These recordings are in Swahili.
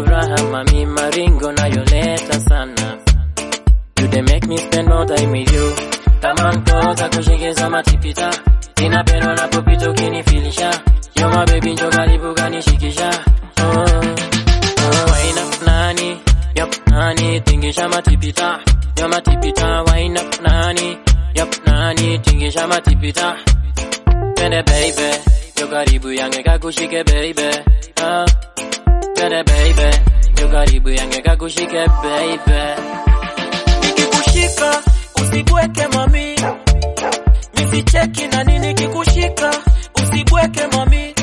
furaha mami, maringo nayoleta sana. You they make me spend more time with you. Kama nkoza kushikeza matipita, ninapenda unapopita ukinifilisha. Yo my baby, njoo karibu kanishikisha. Oh, oh, wine up nani, yup nani, tingisha matipita. Yo matipita, wine up nani, yup nani, tingisha matipita. Twende baby, njoo karibu yange kakushike baby. Ah, twende baby, njoo karibu yange kakushike baby. nikikushika usibweke mami, misicheki na nini kikushika usibweke mami,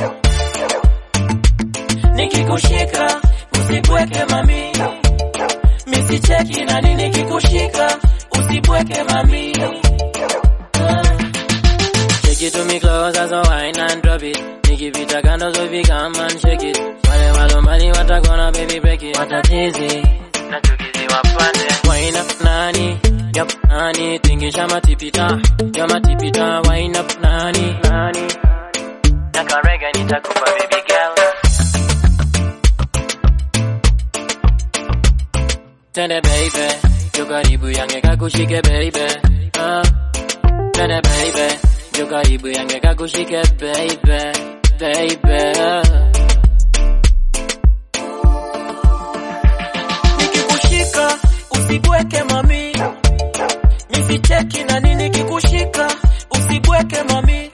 nikikushika usibweke mami, misicheki na nini kikushika usibweke mami. Shake it to me close as a wine and drop it. Nikipita kando so if come and shake it. Wale walombali watakona baby break it. Watatizi na chukizi wapande. Wine up nani, yup nani, tingisha matipita. Yo matipita, wine up nani, nani. Na karega nitakupa baby girl. Twende baby, yo karibu yange kakushike baby. Ah. Twende baby, yo karibu yange kakushike baby, baby. nikikushika usibweke mami, misicheki na nini kikushika usibweke mami,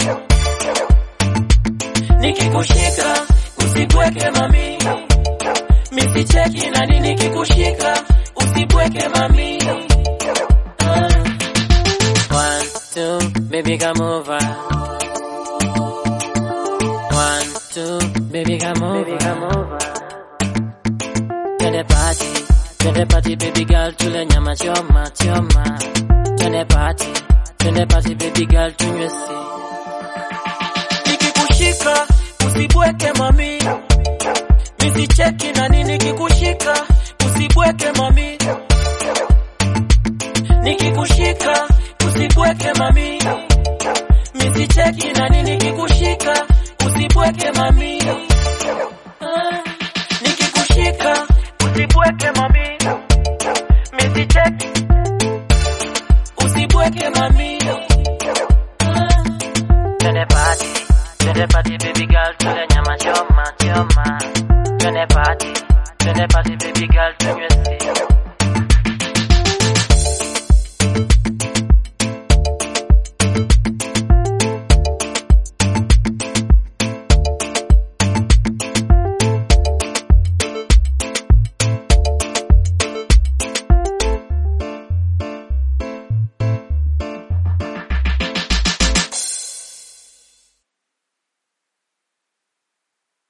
nikikushika usibweke mami, misicheki na nini kikushika usibweke mami. Ah. One, two, baby come over. One, two, baby come over. Baby come over. Twende party, twende party baby girl, tule nyama choma choma. Twende party, twende party baby girl, tunywe si. nikikushika usibweke mami, misicheki na nini kikushika usibweke mami, nikikushika usibweke mami, misicheki na nini kikushika usibweke mami, Ah, nikikushika usibweke mami, misicheki usibweke mami. Ah. Twende party, twende party baby girl, tule nyama choma choma. Twende party, twende party baby girl, tunywe